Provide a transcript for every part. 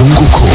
Mzunguko.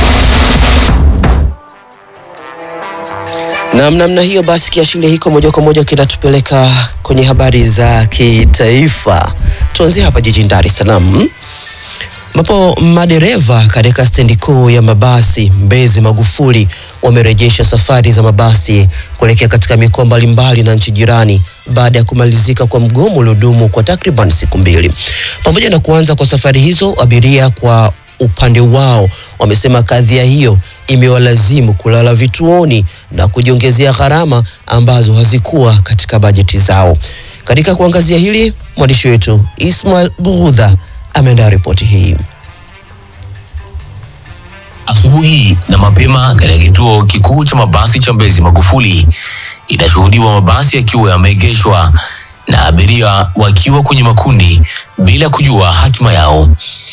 Na namna hiyo basi, kiashiria hiko moja kwa moja kinatupeleka kwenye habari za kitaifa. Tuanzie hapa jijini Dar es Salaam ambapo madereva katika stendi kuu ya mabasi Mbezi Magufuli wamerejesha safari za mabasi kuelekea katika mikoa mbalimbali na nchi jirani baada ya kumalizika kwa mgomo uliodumu kwa takriban siku mbili. Pamoja na kuanza kwa safari hizo, abiria kwa upande wao wamesema kadhia hiyo imewalazimu kulala vituoni na kujiongezea gharama ambazo hazikuwa katika bajeti zao. Katika kuangazia hili, mwandishi wetu Ismail Bughudha ameandaa ripoti hii. Asubuhi na mapema katika kituo kikuu cha mabasi cha Mbezi Magufuli, inashuhudiwa mabasi yakiwa yameegeshwa na abiria wakiwa kwenye makundi bila kujua hatima yao.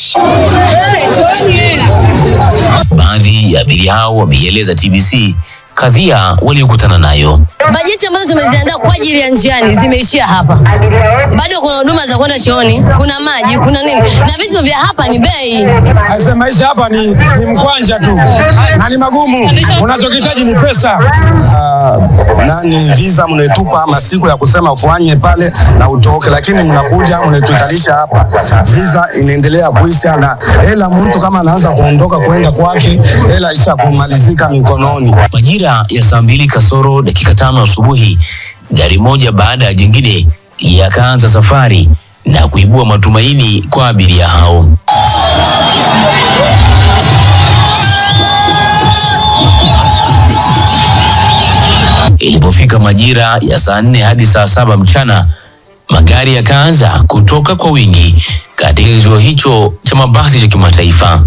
Baadhi ya abiria hao wameieleza TBC kadhia waliokutana nayo. Bajeti ambazo tumeziandaa kwa ajili ya njiani zimeishia hapa. Bado kuna huduma za kwenda chooni, kuna maji, kuna nini, na vitu vya hapa ni bei. Aise, maisha hapa ni, ni mkwanja tu na ni magumu. Unachokitaji ni pesa. uh, nani visa mnaitupa masiku ya kusema ufanye pale na utoke, lakini mnakuja mnatukalisha hapa, visa inaendelea kuisha, na hela mtu kama anaanza kuondoka kwenda kwake, hela isha kumalizika mikononi. Majira ya saa mbili kasoro dakika tano asubuhi, gari moja baada ya jingine yakaanza safari na kuibua matumaini kwa abiria hao. Ilipofika majira ya saa nne hadi saa saba mchana, magari yakaanza kutoka kwa wingi katika kituo hicho cha mabasi cha kimataifa.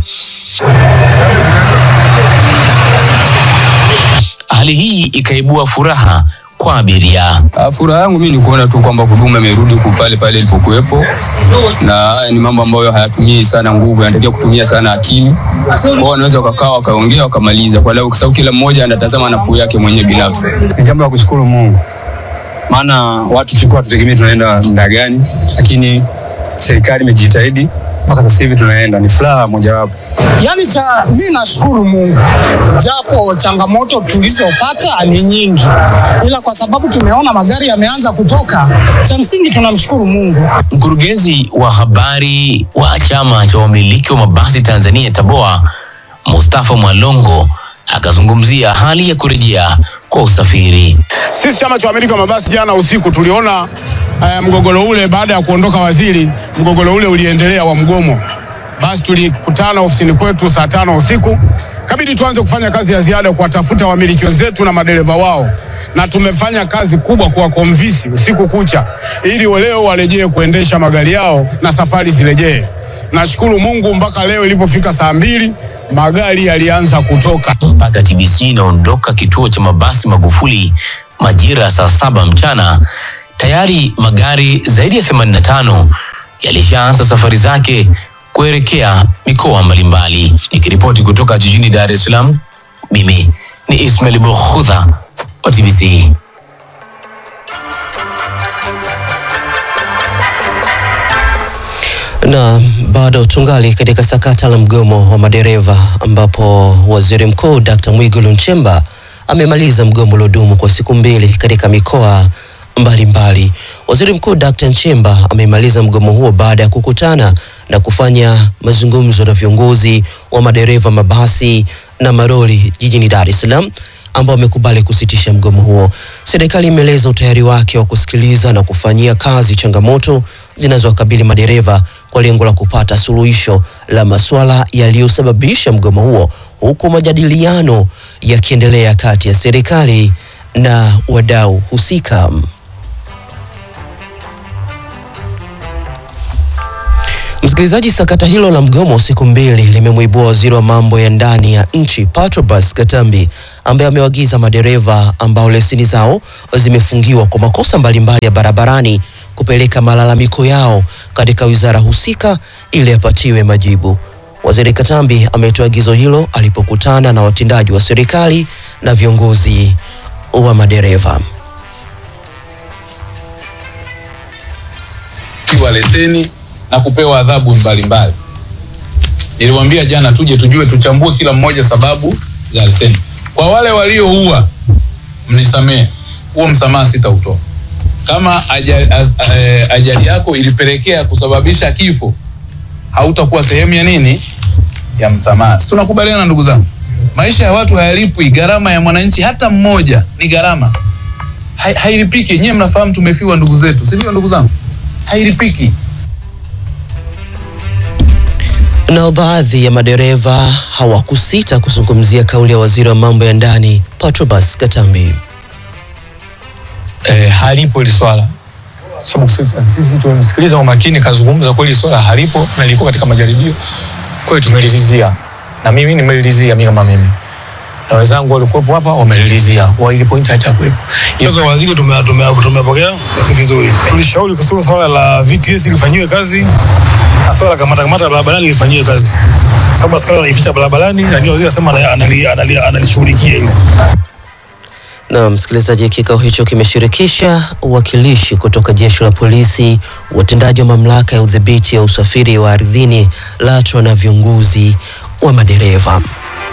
Hali hii ikaibua furaha kwa abiria. Ah, Furaha yangu mimi ni kuona tu kwamba huduma imerudi ku- pale pale ilipokuwepo, na haya ni mambo ambayo hayatumii sana nguvu, yanatakiwa kutumia sana akili. Kwao wanaweza wakakaa wakaongea wakamaliza, kwa leo, kwa sababu kila mmoja anatazama nafuu yake mwenyewe binafsi. Ni jambo la kushukuru Mungu, maana watu tulikuwa tutegemea tunaenda muda gani, lakini serikali imejitahidi mpaka sasa hivi tunaenda. Ni furaha mojawapo. Yaani cha mi nashukuru Mungu, japo changamoto tulizopata ni nyingi, ila kwa sababu tumeona magari yameanza kutoka, cha msingi tunamshukuru Mungu. Mkurugenzi wa habari wa chama cha wamiliki wa mabasi Tanzania TABOA, Mustafa Mwalongo akazungumzia hali ya kurejea kwa usafiri. Sisi chama cha wamiliki wa mabasi jana usiku tuliona eh, mgogoro ule baada ya kuondoka waziri, mgogoro ule uliendelea wa mgomo. Basi tulikutana ofisini kwetu saa tano usiku, kabidi tuanze kufanya kazi ya ziada kuwatafuta wamiliki wenzetu na madereva wao, na tumefanya kazi kubwa kuwakomvisi usiku kucha, ili leo warejee kuendesha magari yao na safari zirejee. Nashukuru Mungu mpaka leo ilivyofika saa mbili magari yalianza kutoka. Mpaka TBC inaondoka kituo cha mabasi Magufuli majira ya saa saba mchana, tayari magari zaidi ya 85 yalishaanza safari zake kuelekea mikoa mbalimbali. Nikiripoti kutoka jijini Dar es Salaam, mimi ni Ismail Bukhudha wa TBC. Na bado tungali katika sakata la mgomo wa madereva ambapo waziri mkuu Dr. Mwigulu Nchemba amemaliza mgomo uliodumu kwa siku mbili katika mikoa mbalimbali. Waziri Mkuu Dr. Nchemba amemaliza mgomo huo baada ya kukutana na kufanya mazungumzo na viongozi wa madereva mabasi na maroli jijini Dar es Salaam ambao wamekubali kusitisha mgomo huo. Serikali imeeleza utayari wake wa kusikiliza na kufanyia kazi changamoto zinazowakabili madereva kwa lengo la kupata suluhisho la masuala yaliyosababisha mgomo huo, huku majadiliano yakiendelea kati ya serikali na wadau husika. Msikilizaji, sakata hilo la mgomo wa siku mbili limemwibua waziri wa mambo ya ndani ya nchi Patrobas Katambi ambaye amewaagiza madereva ambao leseni zao zimefungiwa kwa makosa mbalimbali ya barabarani kupeleka malalamiko yao katika wizara husika ili yapatiwe majibu. Waziri Katambi ametoa agizo hilo alipokutana na watendaji wa serikali na viongozi wa madereva. wa leseni na kupewa adhabu mbalimbali. Niliwaambia jana tuje tujue, tuchambue kila mmoja sababu za leseni. Kwa wale walioua, mnisamee, huo msamaha sitautoa. Kama ajali, az- eh, ajali yako ilipelekea kusababisha kifo, hautakuwa sehemu ya nini ya msamaha. Si tunakubaliana ndugu zangu? Maisha ya watu hayalipwi. Gharama ya mwananchi hata mmoja ni gharama, Hai- hailipiki. Nyewe mnafahamu tumefiwa ndugu zetu, si ndio ndugu zangu? Hailipiki. Nao baadhi ya madereva hawakusita kuzungumzia kauli ya waziri wa mambo ya ndani Patrobas Katambi. eh, halipo hili swala sababu sisi sisi tumemsikiliza kwa makini, kazungumza kweli, swala halipo na liko katika majaribio. Kwa hiyo tumelilizia, na mimi nimelilizia, mimi kama mimi na wenzangu walikuwepo hapa wamelilizia, kwa ile point haitakuwepo. Sasa waziri tume- tume- tumepokea vizuri. Tulishauri kuhusu swala la VTS lifanyiwe kazi na swala la kamata kamata barabarani lifanyiwe kazi, sababu askari wanaificha barabarani, lakini waziri anasema anali- anali- anali- analishughulikia hilo. Na msikilizaji, kikao hicho kimeshirikisha uwakilishi kutoka jeshi la polisi, watendaji wa mamlaka ya udhibiti ya usafiri wa ardhini LATRA na viongozi wa madereva.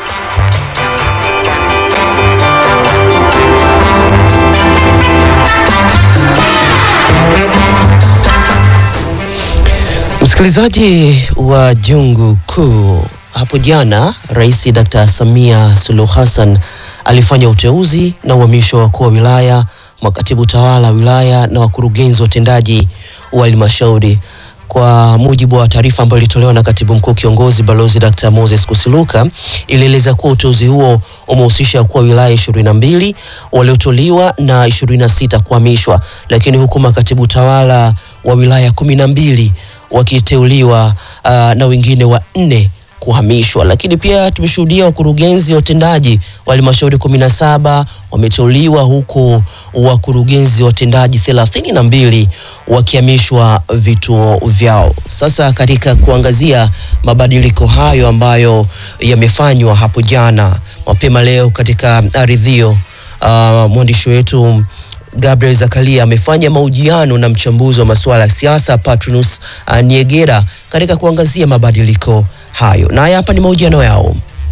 Msikilizaji wa Jungu Kuu, hapo jana Rais Dr. Samia Suluhu Hassan alifanya uteuzi na uhamisho wa wakuu wa wilaya, makatibu tawala wa wilaya na wakurugenzi watendaji wa halmashauri. Kwa mujibu wa taarifa ambayo ilitolewa na katibu mkuu kiongozi balozi Dr. Moses Kusiluka, ilieleza kuwa uteuzi huo umehusisha wakuu wa wilaya ishirini na mbili waliotoliwa na ishirini na sita kuhamishwa, lakini huku makatibu tawala wa wilaya kumi na mbili wakiteuliwa uh, na wengine wanne kuhamishwa. Lakini pia tumeshuhudia wakurugenzi watendaji wa halmashauri kumi na saba wameteuliwa huku wakurugenzi watendaji thelathini na mbili wakihamishwa vituo vyao. Sasa katika kuangazia mabadiliko hayo ambayo yamefanywa hapo jana mapema leo katika ardhio, uh, mwandishi wetu Gabriel Zakaria amefanya mahojiano na mchambuzi wa masuala ya siasa Patronus uh, Niegera katika kuangazia mabadiliko hayo, na haya hapa ni mahojiano yao.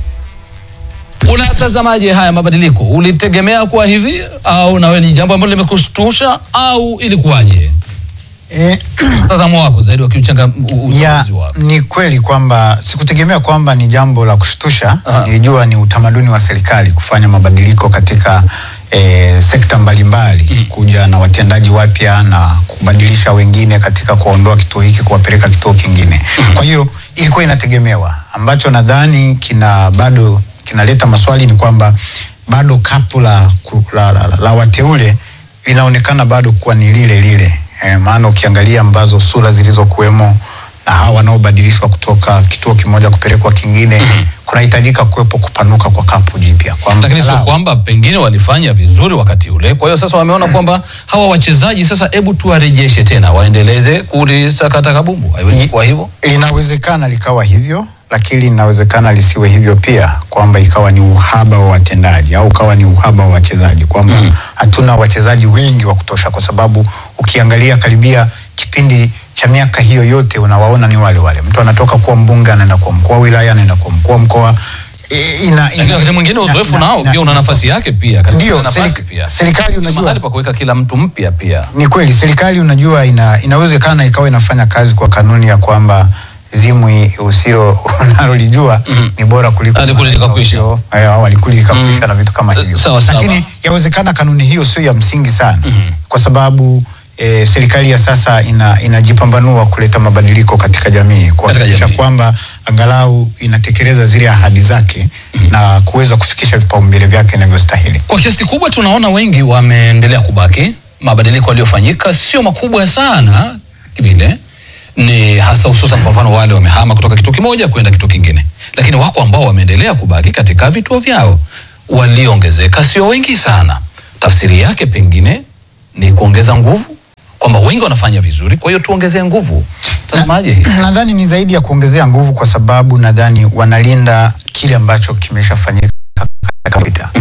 Unatazamaje haya mabadiliko? Ulitegemea kuwa hivi au nawe ni jambo ambalo limekushtusha au ilikuwaje? Eh, Mtazamo wako zaidi wa kiuchanga ya, uchambuzi wako. ni kweli kwamba sikutegemea kwamba ni jambo la kushtusha. Aha. Nilijua ni utamaduni wa serikali kufanya mabadiliko katika eh, sekta mbalimbali kuja na watendaji wapya na kubadilisha wengine katika kuondoa kituo hiki kuwapeleka kituo kingine. Kwa hiyo ilikuwa inategemewa. Ambacho nadhani kina bado kinaleta maswali ni kwamba bado kapu la, ku- la, la, la, la wateule linaonekana bado kuwa ni lile lile e, maana ukiangalia ambazo sura zilizokuwemo na hawa wanaobadilishwa kutoka kituo kimoja kupelekwa kingine kunahitajika kuwepo kupanuka kwa kapu jipya kwamba Lakini sio angalau- kwamba pengine walifanya vizuri wakati ule, kwa hiyo sasa wameona kwamba hawa wachezaji sasa, hebu tuwarejeshe tena waendeleze kulisakata kabumbu. Haiwezi kuwa hivyo. linawezekana likawa hivyo lakini linawezekana lisiwe hivyo pia kwamba ikawa ni uhaba wa watendaji au ukawa ni uhaba wa wachezaji kwamba hatuna wachezaji wengi wa kutosha kwa sababu ukiangalia karibia kipindi cha miaka hiyo yote unawaona ni wale wale mtu anatoka kuwa mbunge anaenda kuwa mkuu wa wilaya anaenda kuwa mkuu wa mkoa E, ina, Lakini wakati mwingine uzoefu nao pia una nafasi yake pia, katika Ndio, nafasi serika- pia. serikali Kuna unajua- mahali pa kuweka kila mtu mpya pia. ni kweli serikali unajua ina, inawezekana ikawa inafanya kazi kwa kanuni ya kwamba zimwi usilo unalolijua ni bora kuliko Alikuli likakwisha. usio- eh, au alikuli likakwisha na vitu kama hivyo sawa, sawa. lakini yawezekana kanuni hiyo sio ya msingi sana kwa sababu E, serikali ya sasa ina, inajipambanua kuleta mabadiliko katika jamii kuhakikisha jamii. kwamba angalau inatekeleza zile ahadi zake na kuweza kufikisha vipaumbele vyake inavyostahili. Kwa kiasi kikubwa tunaona wengi wameendelea kubaki. Mabadiliko yaliyofanyika sio makubwa sana vile, ni hasa hususan kwa mfano wale wamehama kutoka kituo kimoja kwenda kituo kingine, lakini wako ambao wameendelea kubaki katika vituo vyao. Walioongezeka sio wengi sana. Tafsiri yake pengine ni kuongeza nguvu, kwamba wengi wanafanya vizuri, kwa hiyo tuongezee nguvu. Tazamaje hii? nadhani ni zaidi ya kuongezea nguvu kwa sababu nadhani wanalinda kile ambacho kimeshafanyika katika muda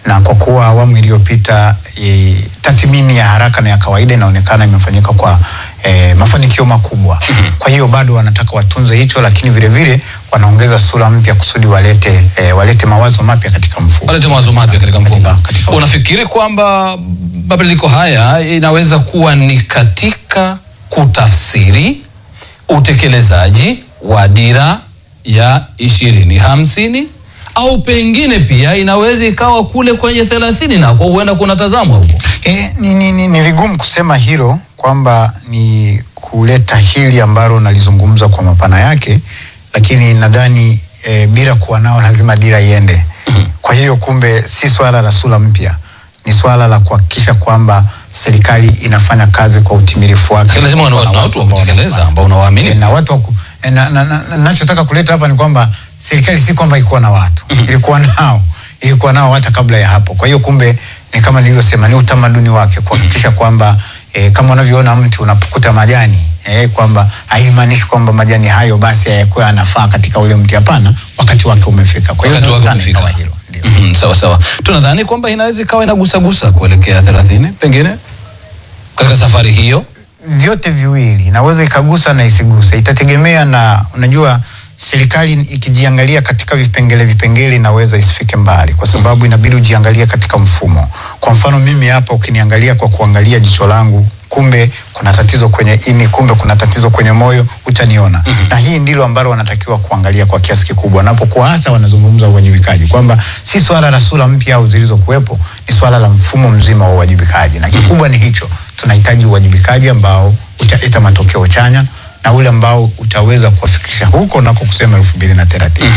na kwa kuwa awamu iliyopita e, tathmini ya haraka na ya kawaida inaonekana imefanyika kwa e, mafanikio makubwa. Kwa hiyo bado wanataka watunze hicho, lakini vile vile wanaongeza sura mpya kusudi walete e, walete mawazo mapya katika mfumo. walete mawazo mapya katika mfumo. Unafikiri kwamba mabadiliko haya inaweza kuwa ni katika kutafsiri utekelezaji wa dira ya ishirini hamsini au pengine pia inaweza ikawa kule kwenye thelathini nako huenda kunatazamwa huko? E, ni, ni, ni, ni vigumu kusema hilo kwamba ni kuleta hili ambalo nalizungumza kwa mapana yake, lakini nadhani e, bila kuwa nao lazima dira iende. Kwa hiyo kumbe si swala la sura mpya, ni swala la kuhakikisha kwamba serikali inafanya kazi kwa utimilifu wake. Lazima wana Kuna watu wa kutekeleza ambao unawaamini. E, na watu wa ku- e, na, na, na, na, nachotaka kuleta hapa ni kwamba serikali si kwamba ilikuwa na watu ilikuwa nao ilikuwa nao hata kabla ya hapo. Kwa hiyo kumbe ni kama nilivyosema, ni utamaduni wake kuhakikisha kwamba e, kama unavyoona mti unapokuta majani e, kwamba haimaanishi kwamba majani hayo basi hayakuwa yanafaa katika ule mti. Hapana, wakati wake umefika. Kwa hiyo Wakati wake nadhani umefika. kama hilo Mhm, sawa sawa. Tunadhani kwamba inaweza ikawa inagusagusa kuelekea thelathini pengine katika safari hiyo. vyote viwili inaweza ikagusa na isiguse, itategemea na unajua, serikali ikijiangalia katika vipengele vipengele inaweza isifike mbali, kwa sababu inabidi ujiangalie katika mfumo. Kwa mfano mimi hapa, ukiniangalia kwa kuangalia jicho langu, kumbe kuna tatizo kwenye ini, kumbe kuna tatizo kwenye moyo, utaniona. Na hii ndilo ambalo wanatakiwa kuangalia kwa kiasi kikubwa, wanapokuwa hasa wanazungumza uwajibikaji, kwamba si swala la sura mpya au zilizokuwepo, ni swala la mfumo mzima wa uwajibikaji, na kikubwa ni hicho tunahitaji uwajibikaji ambao utaleta matokeo chanya na ule ambao utaweza kuwafikisha huko nako kusema elfu mbili na thelathini.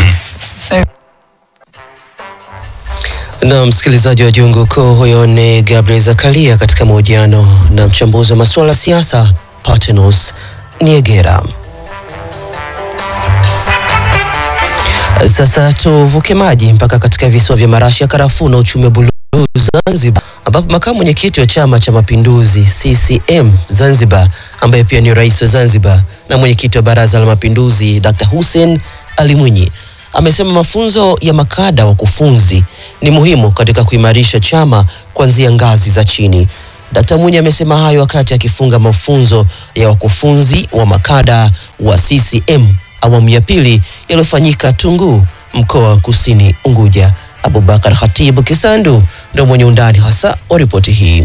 Na msikilizaji wa Jungu Kuu, huyo ni Gabriel Zakaria katika mahojiano na mchambuzi wa masuala ya siasa Patenos Niegera. Sasa tuvuke maji mpaka katika visiwa vya marashi ya karafuu na uchumi wa buluu Zanzibar, ambapo makamu mwenyekiti wa Chama cha Mapinduzi CCM Zanzibar, ambaye pia ni rais wa Zanzibar na mwenyekiti wa Baraza la Mapinduzi Dr. Hussein Ali Mwinyi amesema mafunzo ya makada wakufunzi ni muhimu katika kuimarisha chama kuanzia ngazi za chini. Dkt. Mwinyi amesema hayo wakati akifunga mafunzo ya wakufunzi wa makada wa CCM awamu ya pili yaliyofanyika Tunguu, mkoa wa Kusini Unguja. Abubakar Khatibu Kisandu ndio mwenye undani hasa wa ripoti hii.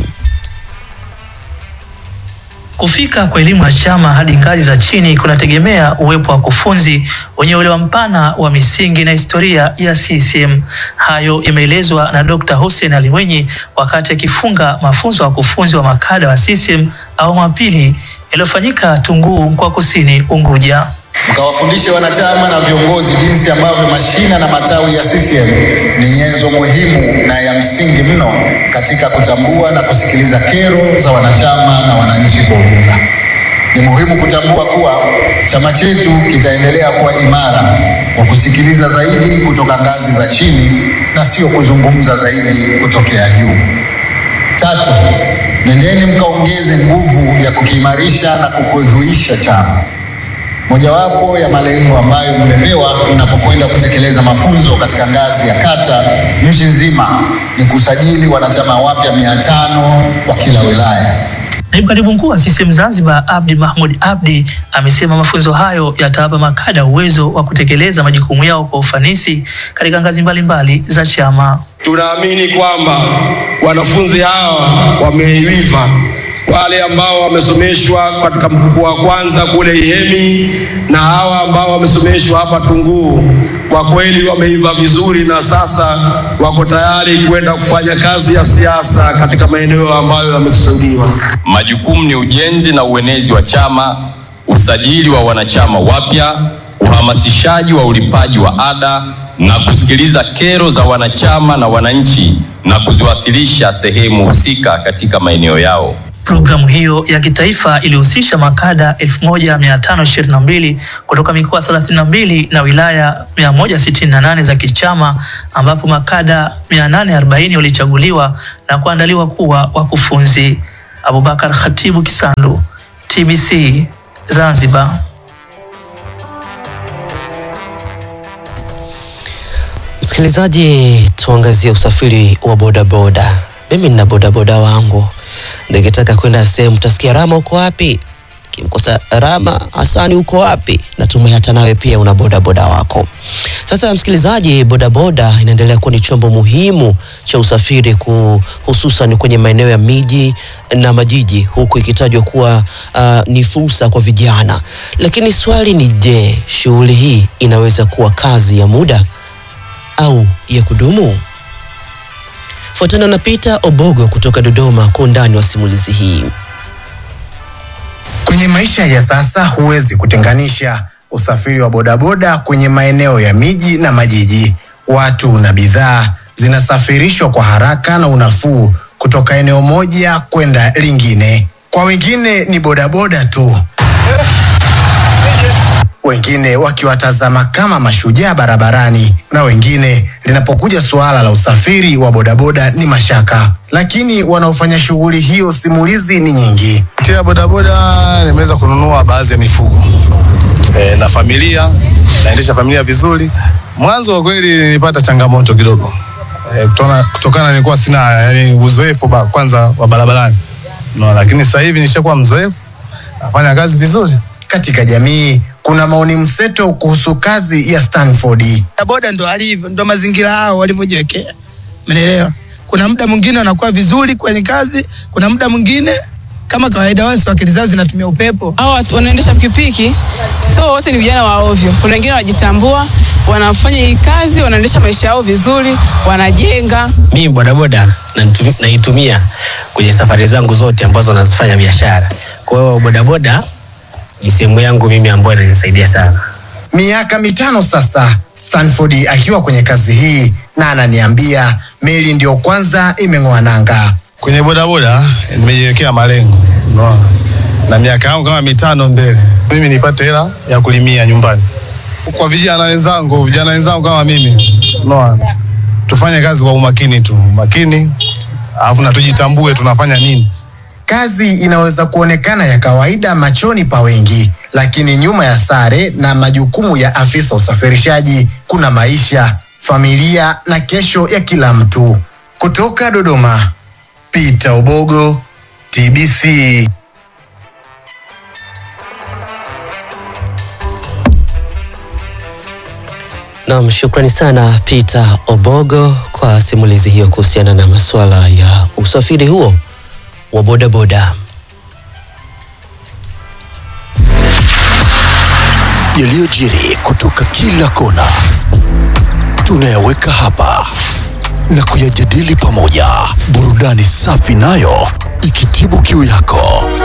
Kufika kwa elimu ya chama hadi ngazi za chini kunategemea uwepo wa wakufunzi wenye uelewa mpana wa misingi na historia ya CCM. Hayo imeelezwa na Dr. Hussein Ali Mwinyi wakati akifunga mafunzo ya wakufunzi wa makada wa CCM awamu ya pili yaliyofanyika Tunguu, mkoa wa Kusini Unguja. mkawafundishe wanachama na viongozi jinsi ambavyo mashina na matawi ya CCM ni nyenzo muhimu na ya msingi mno katika kutambua na kusikiliza kero za wanachama na wananchi kwa ujumla. Ni muhimu kutambua kuwa chama chetu kitaendelea kuwa imara kwa kusikiliza zaidi kutoka ngazi za chini na sio kuzungumza zaidi kutokea juu. Tatu, nendeni mkaongeze nguvu ya kukiimarisha na kukuhuisha chama. Mojawapo ya malengo ambayo mmepewa mnapokwenda kutekeleza mafunzo katika ngazi ya kata nchi nzima ni kusajili wanachama wapya mia tano wa kila wilaya. Naibu katibu mkuu wa CCM Zanzibar Abdi Mahmud Abdi amesema mafunzo hayo yatawapa makada uwezo wa kutekeleza majukumu yao kwa ufanisi katika ngazi mbalimbali za chama. Tunaamini kwamba wanafunzi hawa wameiva, wale ambao wamesomeshwa katika mkupuo wa kwanza kule Ihemi na hawa ambao wamesomeshwa hapa Tunguu, kwa kweli wameiva vizuri, na sasa wako tayari kwenda kufanya kazi ya siasa katika maeneo ambayo yamekusudiwa. Majukumu ni ujenzi na uenezi wa chama, usajili wa wanachama wapya, uhamasishaji wa ulipaji wa ada na kusikiliza kero za wanachama na wananchi na kuziwasilisha sehemu husika katika maeneo yao. Programu hiyo ya kitaifa ilihusisha makada 1522 kutoka mikoa 32 na wilaya 168 za kichama ambapo makada 840 walichaguliwa na kuandaliwa kuwa wakufunzi. Abubakar Khatibu Kisandu, TBC Zanzibar. Msikilizaji, tuangazie usafiri wa bodaboda. Mimi nina bodaboda wangu, nikitaka kwenda sehemu tasikia Rama uko wapi? Kimkosa Rama, Hasani uko wapi? Natumai hata nawe pia una bodaboda wako. Sasa msikilizaji, bodaboda inaendelea kuwa ni chombo muhimu cha usafiri ku, hususan kwenye maeneo ya miji na majiji, huku ikitajwa kuwa uh, ni fursa kwa vijana. Lakini swali ni je, shughuli hii inaweza kuwa kazi ya muda au ya kudumu? Fuatana na Peter Obogo kutoka Dodoma kwa undani wa simulizi hii. Kwenye maisha ya sasa huwezi kutenganisha usafiri wa bodaboda kwenye maeneo ya miji na majiji. Watu na bidhaa zinasafirishwa kwa haraka na unafuu kutoka eneo moja kwenda lingine. Kwa wengine ni bodaboda tu, wengine wakiwatazama kama mashujaa barabarani, na wengine linapokuja suala la usafiri wa bodaboda ni mashaka. Lakini wanaofanya shughuli hiyo, simulizi ni nyingi. Kupitia bodaboda nimeweza kununua baadhi ya mifugo e, na familia naendesha familia vizuri. Mwanzo kwa kweli nilipata changamoto kidogo e, kutokana, kutokana nilikuwa sina yani, uzoefu ba, kwanza wa barabarani no, lakini sasa hivi nishakuwa mzoefu nafanya kazi vizuri. Katika jamii kuna maoni mseto kuhusu kazi ya Stanford. boda ndo alivyo, ndo mazingira hao walivyojiwekea, umeelewa? Kuna muda mwingine wanakuwa vizuri kwenye kazi, kuna muda mwingine kama kawaida wao akili zao zinatumia upepo. Hao watu wanaendesha pikipiki, so wote ni vijana wa ovyo. Kuna wengine wanajitambua, wanafanya hii kazi, wanaendesha maisha yao vizuri, wanajenga. Mimi bodaboda naitum- naitumia kwenye safari zangu zote ambazo nazifanya biashara. Kwa hiyo bodaboda ni sehemu yangu mimi ambayo inanisaidia sana. Miaka mitano sasa Stanford akiwa kwenye kazi hii, na ananiambia meli ndiyo kwanza imeng'oa nanga. Kwenye bodaboda nimejiwekea malengo unaona, na miaka yangu kama mitano mbele, mimi nipate hela ya kulimia nyumbani. Kwa vijana wenzangu, vijana wenzangu kama mimi, unaona, tufanye kazi kwa umakini tu, umakini, alafu na tujitambue tunafanya nini. Kazi inaweza kuonekana ya kawaida machoni pa wengi, lakini nyuma ya sare na majukumu ya afisa usafirishaji kuna maisha, familia na kesho ya kila mtu. Kutoka Dodoma, Peter Obogo, TBC. Naam, shukrani sana Peter Obogo kwa simulizi hiyo kuhusiana na masuala ya usafiri huo wa bodaboda. yaliyojiri kutoka kila kona tunayaweka hapa na kuyajadili pamoja, burudani safi nayo ikitibu kiu yako.